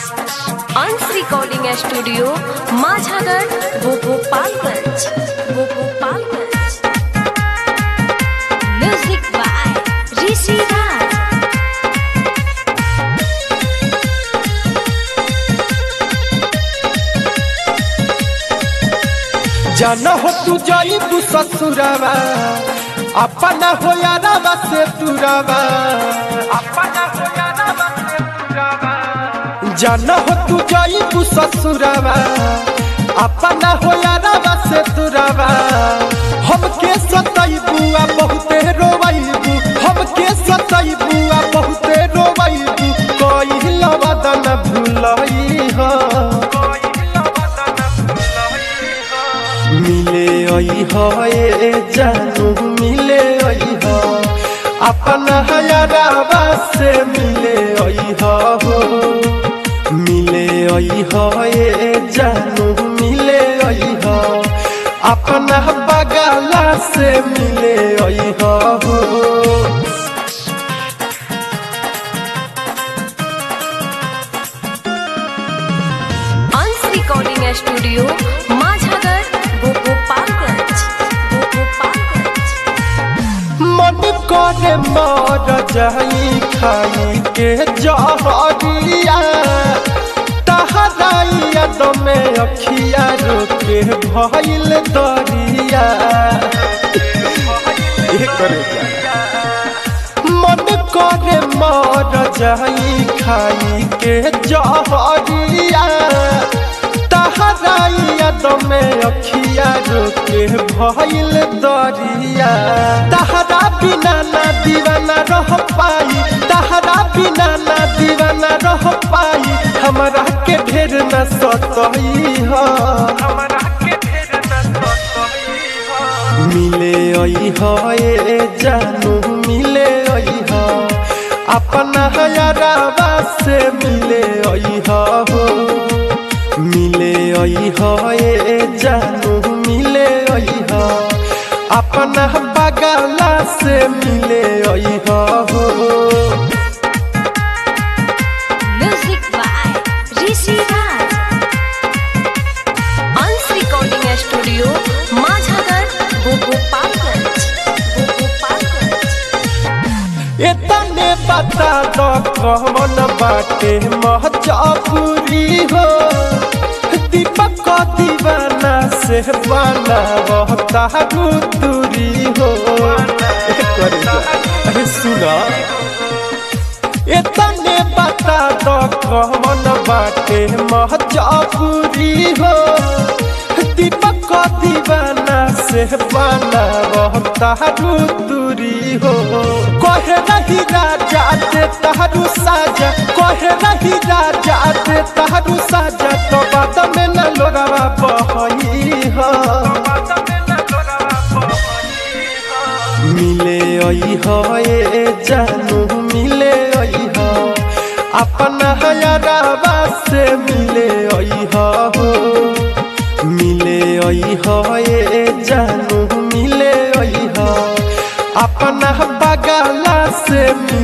Ansh recording studio Majhagarh Gopalganj Gopalganj music by Rishi Raj जान हो तू जाई तू ससुरावा अपना हो यारावा से तुरावा अपना हो यारावा से तुरावा जान हो तू जाई तू ससुरावा अपना हो यारावा से तुरावा हमके सताई बुआ बहुते रोवाईबू हमके सताई बुआ बहुते रोवाईबू कोई लवदन भूलई हो मिले आई हो ए जानू मिले आई हो अपना हयारावा से मिले आई हो मिले आई हो ए जानू मिले आई हो अपना बगाला से मिले आई हो अंश रिकॉर्डिंग स्टूडियो माझागढ़ गोपालगंज गोपालगंज मन करे मर जाई खाई के जहरिया तहराइया दमे अखिया रोके भइल दरिया ए करे जा। मन करे मर जाई खाई के जहरिया तहराइया दमे अखिया रोके भइल दरिया तहरा बिना ना दीवाना रह पाई तहरा बिना ना दीवाना रह पाई हमरा के ढेर न सतही हो मिले आई हो ए जानू मिले आई हो अपना हयारावा से मिले आई हो मिले आई हो ए जानू मिले आई हो अपना बगाला से मिले आई हो music by Rishi Raj Ansh recording studio Majhagarh Gopalganj Gopalganj इतने बता दो कौन बाटे महजापुरी हो दीपक को दीवाना से बना रहता दूरी हो ए करे जा, अरे सुना इतने बता दो कौन बाटे महजापुरी हो दीपक को दीवाना से बना रहता दूरी हो कहे रही राजा दे तहरू साजा कहे रही राजा दे तहरू साजा तो बात में न लोरावा बहई हो मिले आई हो ए जानू मिले आई हो अपना हयारावा से मिले आई हो मिले आई हो ए जानू मिले आई हो अपना बगाला से मिले